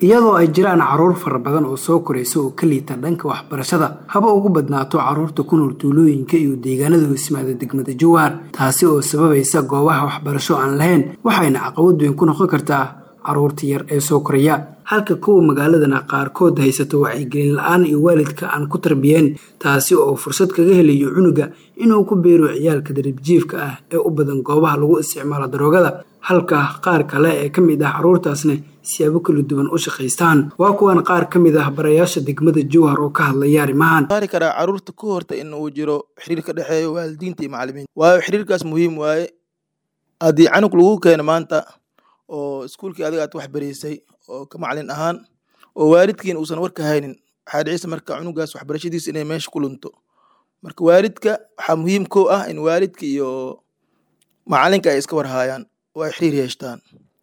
iyadoo ay jiraan caruur fara badan oo soo koraysa oo ka liita dhanka waxbarashada haba ugu badnaato caruurta ku nool tuulooyinka iyo deegaanada hoosmaada degmada jowhar taasi oo sababaysa goobaha waxbarasho aan lahayn waxayna caqabad weyn ku noqon kartaa caruurta yar ee soo koraya halka kuwa magaaladana qaarkood haysato wacyigelin la-aan iyo waalidka aan ku tarbiyeen taasi oo fursad kaga helayo cunuga inuu ku beero ciyaalka daribjiifka ah ee u badan goobaha lagu isticmaalo daroogada halka qaar kale ee ka mid ah caruurtaasna siyaabo kala duwan u shaqaystaan waa kuwan qaar ka mid ah barayaasha degmada jowhar oo ka hadlaya arrimahan saari karaa caruurta ku horta in uu jiro xiriir ka dhexeeyo waalidiinta iyo macalimiinta waayo xiriirkaas muhiim waaye haddii canug lagu keeno maanta oo iskuulkii adiga aad wax baraysay oo ka macalin ahaan oo waalidkiin uusan warka haynin waxaa dhicisa marka cunugaas waxbarashadiisa inay meesha ku lunto marka waalidka waxaa muhiim ko ah in waalidka iyo macalinka ay iska warhaayaan oo ay xiriir yeeshtaan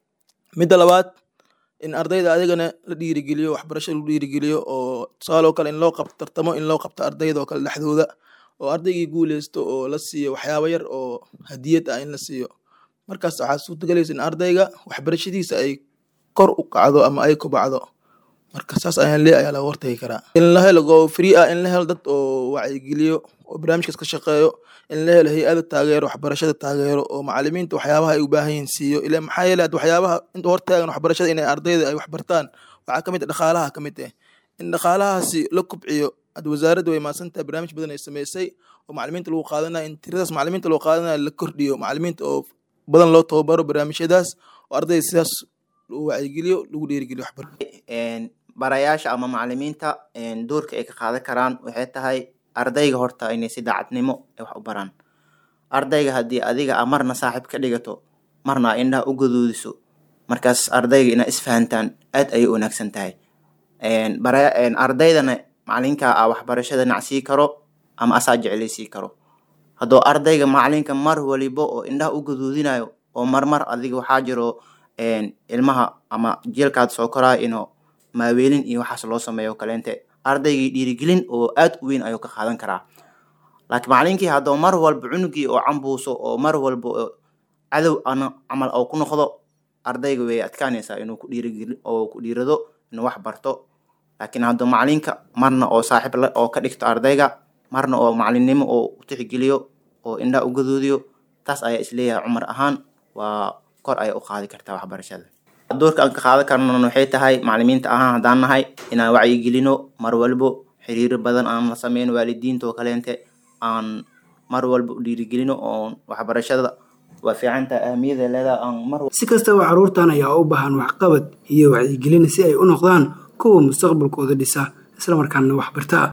midda labaad in ardayda adigana la dhiirigeliyo waxbarasho lagu dhiirigeliyo oo tusaaloo kale in loo qabto tartamo in loo qabto ardayda oo kale dhexdooda oo ardaygii guuleysto oo la siiyo waxyaabo yar oo hadiyad ah in la siiyo markaas waxaa suurtagelaysa in ardayga waxbarashadiisa ay kor u kacdo ama ay kobacdo marka saas ayaan lee ayaa laga hortagi karaa in la helo go free ah in la helo dad oo wacyigeliyo oo barnaamijkaas ka shaqeeyo in la helo hay-ada taageero waxbarashada taageero oo macalimiinta waxyaabaha ay u baahan yihiin siiyo ila maxaa yeele ad waxyaabaha inta hortaagan waxbarashada inay ardayda ay waxbartaan waxaa kamid ah dhaqaalaha kamid ah in dhaqaalahaasi la kubciyo ad wasaaradda way maadsantahay barnaamij badan ay sameysay oo macalimiinta lagu qaadanayo in tiradaas macalimiinta lagu qaadanayo la kordhiyo macalimiinta oo badan loo tababaro barnaamijyadaas oo ardayda sidaas lagu wacyigeliyo lagu dhiirigeliyo waxbar barayaasha ama macalimiinta doorka ay ka qaadan karaan waxay tahay ardayga horta inay si daacadnimo ay wax u baraan ardayga haddii adiga a marna saaxiib ka dhigato marna a indhaha u gaduudiso markaas ardayga inaa isfahantaan aad ayay u wanaagsan tahay ardaydana macalinka a waxbarashada nacsii karo ama asaa jeclaysii karo hadduu ardayga macalinka mar walibo oo indhaha u gaduudinayo oo marmar adiga waxaa jiro ilmaha ama jielkaad soo koraayo inuu maaweelin iyo waxaas loo sameeyo kaleente ardaygii dhiirigelin oo aad u weyn ayuu ka qaadan karaa laakiin macalinkii hadduu mar walba cunugii oo cambuuso oo mar walba cadow ana camal oo ku noqdo ardayga way adkaanaysaa inuu ku dhiirigeli oo ku dhiirado inuu wax barto laakiin hadduu macalinka marna oo saaxiib oo ka dhigto ardayga marna oo macalinnimo oo u tixgeliyo oo indhaha u gaduudiyo taas ayaa isleeyahay cumar ahaan waa kor ayay u qaadi kartaa waxbarashada doorka aan ka qaadan karnan waxay tahay macalimiinta ahaan haddaan nahay inaan wacyigelino mar walbo xiriiro badan aan la sameyn waalidiinta oo kaleente aan mar walba u dhiirigelino oo waxbarashada waa fiicantaha ahamiyada leedaha aan mar si kastaba caruurtan ayaa u baahan waxqabad iyo wacyigelin si ay u noqdaan kuwa mustaqbalkooda dhisa islamarkaana wax barta